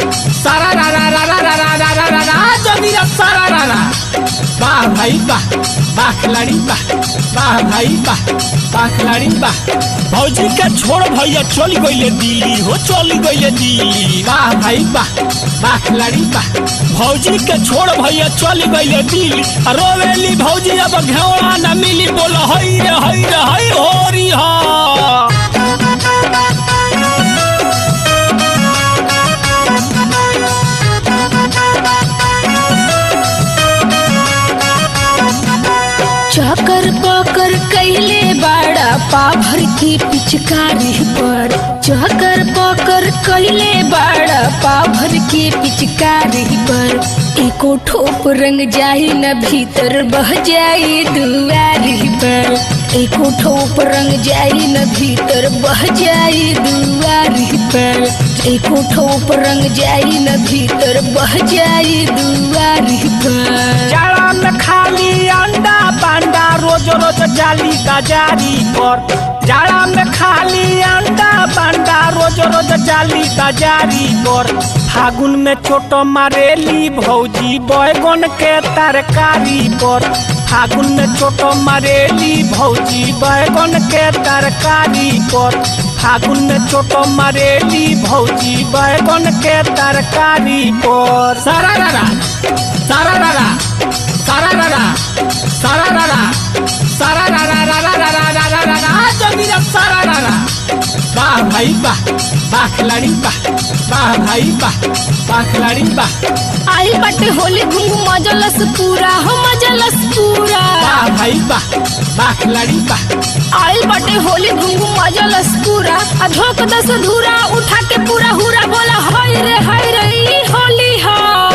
सारा रा रा रा रा रा रा रा रा रा रा जोगिरा सारा रा रा वाह भाई वाह वाह खिलाड़ी वाह वाह भाई वाह वाह खिलाड़ी वाह भौजी के छोड़ भैया चल गईले दिल्ली हो चल गईले दिल्ली वाह भाई वाह वाह खिलाड़ी वाह भौजी के छोड़ भैया चल गईले दिल्ली आ रोवेली भौजी अब घेवड़ा न मिली बोल हई रे हई रे हई होरी हा चकर पकर कैले बाड़ा पाभर की पिचकारी पर चकर पकर कैले बाड़ा पाभर की पिचकारी पर एको ठोप रंग जाई न भीतर बह जाई दुआरी पर एको ठोप रंग जाई न भीतर बह जाई दुआरी पर एको ठोप रंग जाई न भीतर बह जाई दुआरी पर जाड़ा में खाली अंडा पांडा रोज रोज जाली बाजारी पर जाड़ा में खाली अंडा पांडा रोज रोज जाली बाजारी पर फागुन में चोट मारेली भौजी बैगन के तरकारी पर फागुन में चोट मारेली भौजी बैगन के तरकारी पर फागुन में चोट मारेली भौजी बैगन के तरकारी पर सारा रा रा सारा रा रा सारा रा रा सारा रा रा सारा रा रा रा रा रा रा रा रा रा रा जोगिरा सारा रा रा वाह भाई वाह वाह खिलाड़ी वाह वाह भाई वाह वाह खिलाड़ी वाह आई बटे होली घुंघू मजलस पूरा हो मजलस पूरा वाह भाई वाह वाह खिलाड़ी वाह आई बटे होली घुंघू मजलस पूरा आ धोक दस धूरा उठा के पूरा हुरा बोला हाय रे हाय रे ई होली हो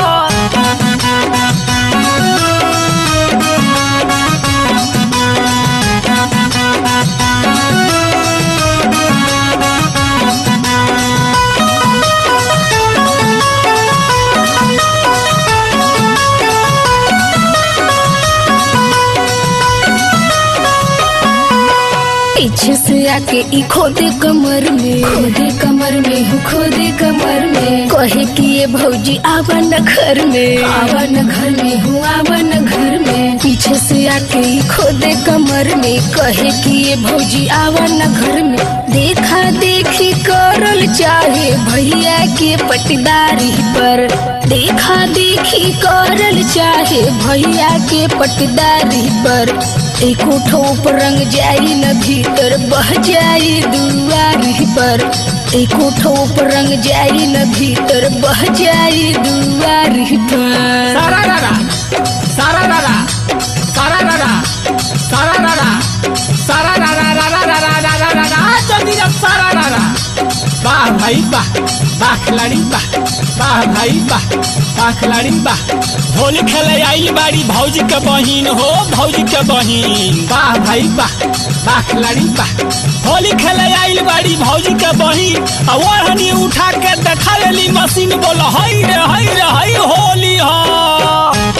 पीछे से आके ई खोदे कमर में खोदे कमर में हो खोदे कमर में कहे कि ये भौजी आवा न घर में आवा न घर में हो आवा न घर में पीछे से आके ई खोदे कमर में कहे कि ये भौजी आवा न घर में देखा देखी करल चाहे भैया के पटदारी पर देखा देखी करल चाहे भैया के पटदारी पर एको ठोप रंग जाई न भीतर बह जाई दुआरी पर एको ठोप रंग जाई न भीतर बह जाई दुआरी पर सारा रा रा सारा रा रा सारा रा रा सारा रा रा सारा रा रा रा रा रा रा रा रा रा रा जोगिरा सारा रा रा वाह भाई वाह वाह खिलाड़ी वाह वाह भाई वाह वाह खिलाड़ी वाह होली खेले आई बाड़ी भौजी के बहिन हो भौजी के बहिन वाह भाई वाह वाह खिलाड़ी वाह होली खेले आइल बाड़ी भौजी के बहिन आ ओढ़नी उठा के देखा लेली मशीन बोल हई रे हई रे हई होली हा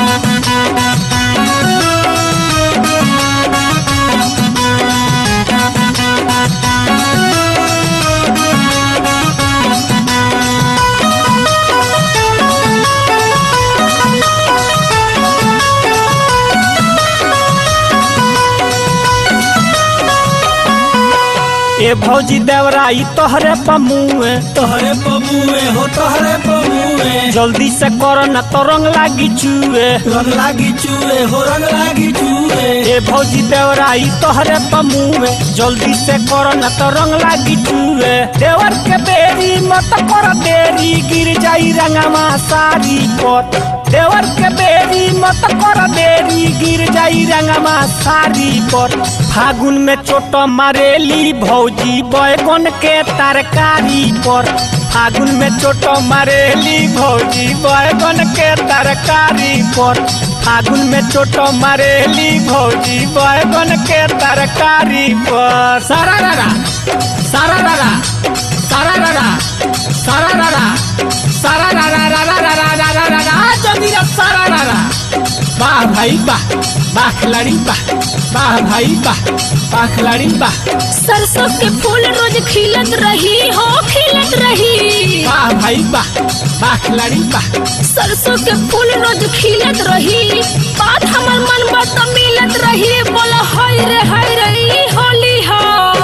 ए भौजी देवराई तोहरे पमुए तोहरे बबुए हो तोहरे बबुए जल्दी से कर न तो रंग लागी चुए रंग लागी चूहे हो रंग लागी चूहे ए भौजी देवराई तोहरे पमुए जल्दी से कर न तो रंग लागी चुए देवर के बेरी मत कर देरी गिर जाई रंगमा सारी पत देवर के बेरी मत कर देरी गिर जाई रंगमा सारी पर फागुन में चोट मारेली भौजी बैगन के तरकारी पर फागुन में चोट मारेली भौजी बैगन के तरकारी पर फागुन में चोट मारेली भौजी बैगन के तरकारी पर सारा रा रा सारा रा रा सारा रा रा सारा रा रा सारा रा रा रा रा रा रा रा रा रा रा जोगिरा सारा रा रा वाह भाई वाह वाह खिलाड़ी वाह वाह भाई वाह वाह खिलाड़ी वाह सरसों के फूल रोज खिलत रही हो खिलत रही वाह भाई वाह वाह खिलाड़ी वाह सरसों के फूल रोज खिलत रही बात हमर मन बात मिलत रही बोला हाय रे हाय रे ई होली हो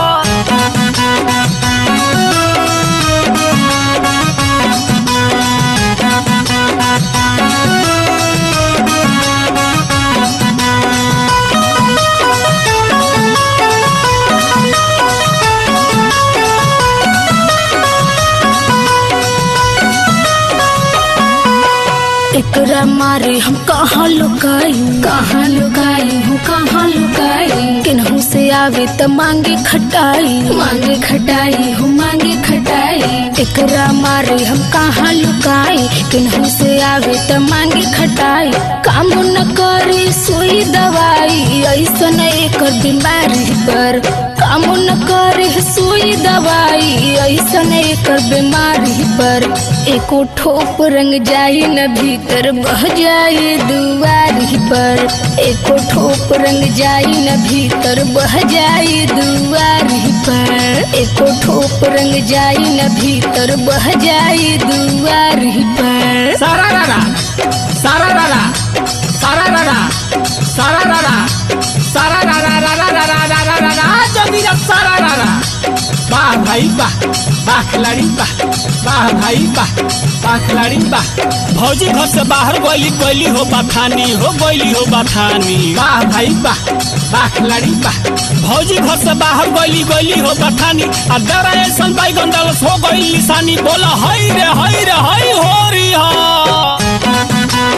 एकरा मारे हम कहाँ लुकाई कहाँ लुकाई हूँ कहाँ लुकाई किन्हू से आवे त मांगे खटाई मांगे खटाई हूँ मांगे खटाई एकरा मारे हम कहाँ लुकाई किन्हू से आवे त मांगे खटाई काम न करे सुई दवाई ऐसन एकर बीमारी पर काम न करे सुई दवाई ऐसन एकर बीमारी पर एको ठोप रंग जाई न भीतर बह जाए दुआरी पर एको ठोप रंग जाई न भीतर बह जाए दुआरी पर एको ठोप रंग जाई न भीतर बह जाए दुआरी पर सारा रारा सारा रारा सारा रारा सारा रारा सारा रारा रारा रारा रारा रारा जोगीरा सारा रारा वाह भाई वाह वाह खिलाड़ी वाह वाह भाई वाह वाह खिलाड़ी वाह भौजी घर से बाहर गइली गइली हो बथानी हो गइली हो बथानी वाह भाई वाह वाह खिलाड़ी वाह भौजी घर से बाहर गइली गइली हो बथानी आ डरा ऐसन बैगन डालस हो गइल निशानी बोला हई रे हई रे हई हो री हा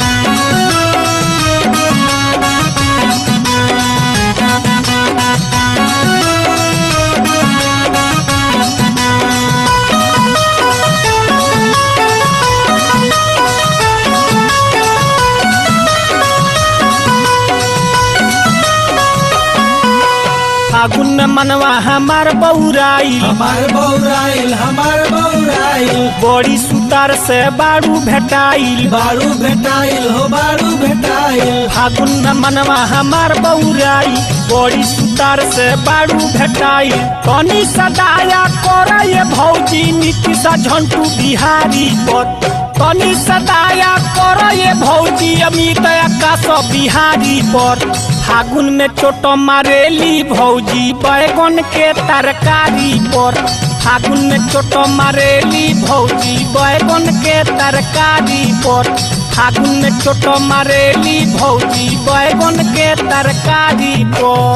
फागुन में मनवा हमार बौराइल हमार बौराइल हमार बौराइल बड़ी सुतार से बारू भेटाइल बारू भेटाइल हो बारू भेटाइल फागुन में मनवा हमार बौराई बड़ी सुतार से बारू भेटाई तनी सदाया कर ये भौजी नीतीश झंटू बिहारी पर तनी सदाया कर ये भौजी अमित आकाश बिहारी पर फागुन में चोट मारेली भौजी बैगन के तरकारी पर फागुन में चोट मारेली भौजी बैगन के तरकारी पर फागुन में चोट मारेली भौजी बैगन के तरकारी पर